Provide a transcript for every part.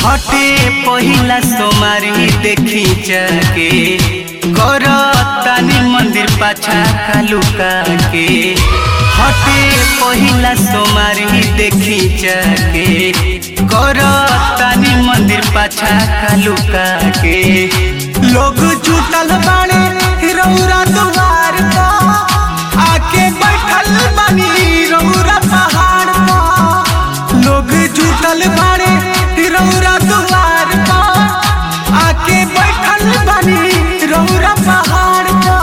हटे पहिला सोमारी देखी जाके कर तानी मंदिर पाछा कालुका के हटे पहिला सोमारी देखी जाके कर तानी मंदिर पाछा कालुका के लोग जुटल बाड़े रौरा दुआर पर आके बैठल बानी रौरा पहाड़ पर लोग जुटल बाड़े रौरा दुआर पर आके बैठल बानी रौरा पहाड़ पर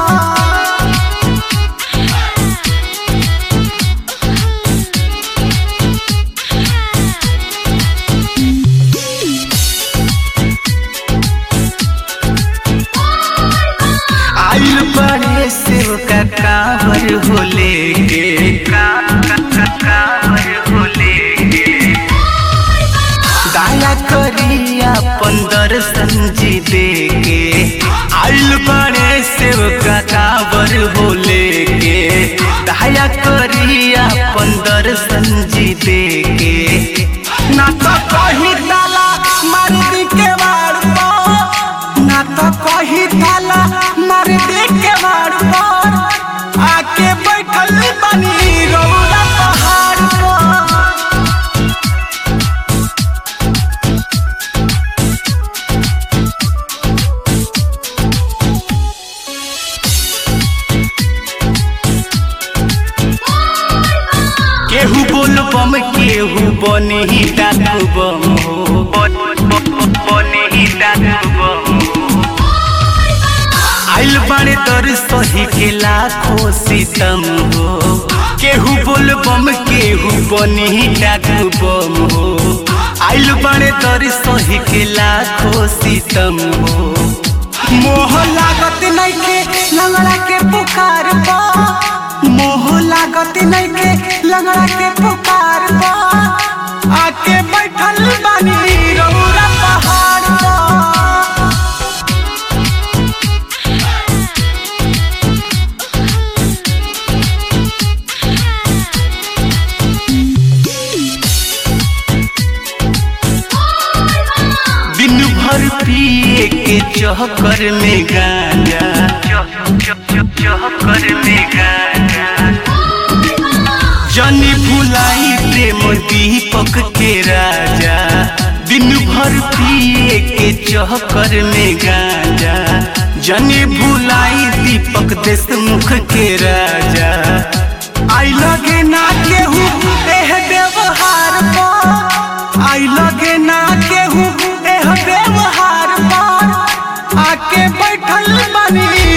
आइल बड़े सेव का कावर होले के का का का कावर होले के दाया करिया पंदर संजी दे के आइल बड़े सेव का कावर होले के दाया करिया पंदर संजी दे के ना तो कही ताला मार दी के वाड़ पर ना तो कही ताला मार दी के वाड़ पर आके बैठल बनी रौला पहाड़ पर केहू बोल बम केहू बनी डाकू बम हो बनी डाकू बम आइल बाड़े दर सही के लाखों सितम हो केहू बोल बम केहू बनी डाकू बम हो आइल बाड़े दर सही के लाखों सितम हो मोह लागत नइखे लंगड़ा के पुकार पा मोह लागत नइखे लंगड़ा के पुकार पा आके बैठल बानी रौरा पहाड़ पा दिन भर पिए के चहकर में गांजा चहकर में गांजा जनी भुलाई प्रेम दीपक के राजा दिन भर पिए के चहकर में गांजा जनी भुलाई दीपक देशमुख के राजा आई लगे ना केहू एह व्यवहार पर आई लगे ना केहू एह व्यवहार पर आके बैठल बनी